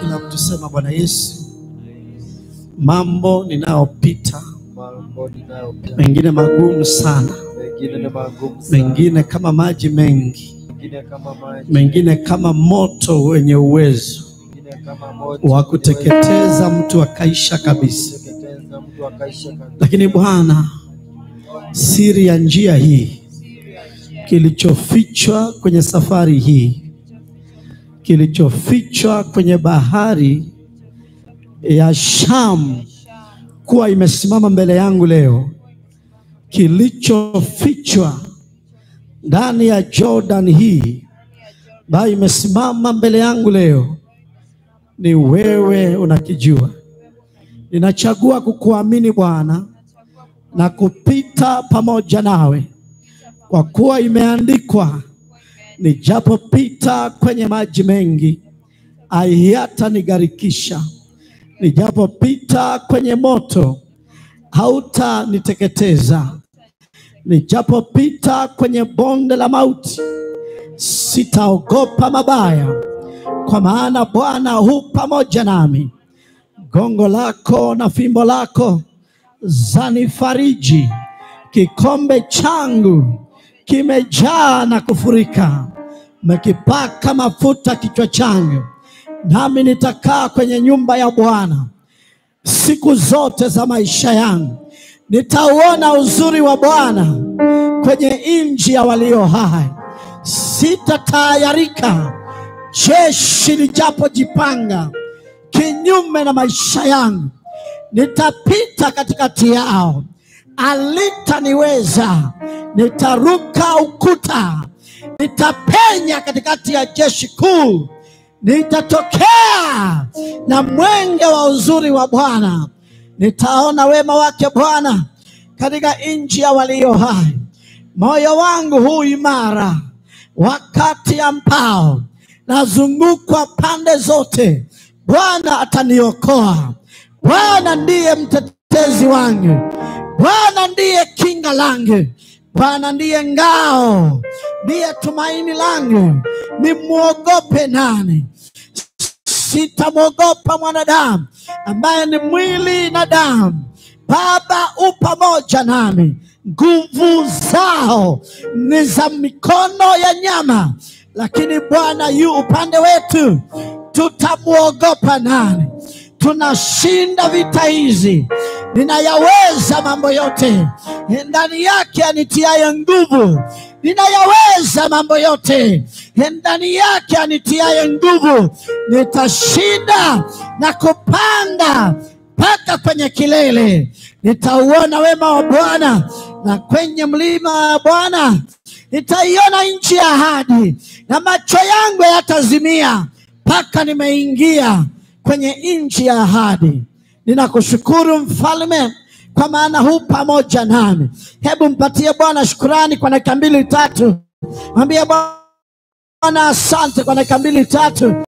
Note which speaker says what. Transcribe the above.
Speaker 1: Kila mtu sema, Bwana Yesu, mambo ninayopita
Speaker 2: mambo ninayopita
Speaker 1: mengine magumu sana,
Speaker 2: mengine ni magumu sana,
Speaker 1: mengine kama maji mengi,
Speaker 2: mengine kama maji,
Speaker 1: mengine kama moto wenye uwezo
Speaker 2: mengine kama moto
Speaker 1: wa kuteketeza mtu akaisha kabisa.
Speaker 2: kuteketeza mtu akaisha kabisa.
Speaker 1: Lakini Bwana, siri ya njia hii, kilichofichwa kwenye safari hii, kilichofichwa kwenye bahari ya Shamu kuwa imesimama mbele yangu leo, kilichofichwa ndani ya Jordan hii ambayo imesimama mbele yangu leo, ni wewe unakijua. Ninachagua kukuamini Bwana na kupita pamoja nawe, kwa kuwa imeandikwa, nijapopita kwenye maji mengi hayatanigharikisha, nijapopita kwenye moto hautaniteketeza, nijapopita kwenye bonde la mauti sitaogopa mabaya, kwa maana Bwana hu pamoja nami gongo lako na fimbo lako zanifariji. Kikombe changu kimejaa na kufurika. Umekipaka mafuta kichwa changu, nami nitakaa kwenye nyumba ya Bwana siku zote za maisha yangu. Nitauona uzuri wa Bwana kwenye nchi ya walio hai. Sitatayarika jeshi lijapojipanga kinyume na maisha yangu, nitapita katikati yao, alitaniweza. Nitaruka ukuta, nitapenya katikati ya jeshi kuu, nitatokea na mwenge wa uzuri wa Bwana. Nitaona wema wake Bwana katika nchi ya walio hai. Moyo wangu huu imara wakati ambao nazungukwa pande zote. Bwana ataniokoa. Bwana ndiye mtetezi wangu, Bwana ndiye kinga langu, Bwana ndiye ngao, ndiye tumaini langu. Nimwogope nani? Sitamwogopa mwanadamu ambaye ni mwili na damu. Baba u pamoja nami, nguvu zao ni za mikono ya nyama, lakini Bwana yu upande wetu. Tutamwogopa nani? Tunashinda vita hizi, ninayaweza mambo yote ndani yake anitiaye nguvu. Ninayaweza mambo yote ndani yake anitiaye nguvu. Nitashinda na kupanda mpaka kwenye kilele. Nitauona wema wa Bwana, na kwenye mlima wa Bwana nitaiona nchi ya ahadi, na macho yangu yatazimia mpaka nimeingia kwenye nchi ya ahadi. Ninakushukuru mfalme, kwa maana hu pamoja nami. Hebu mpatie Bwana shukurani kwa dakika mbili tatu, mwambie Bwana asante kwa dakika mbili tatu.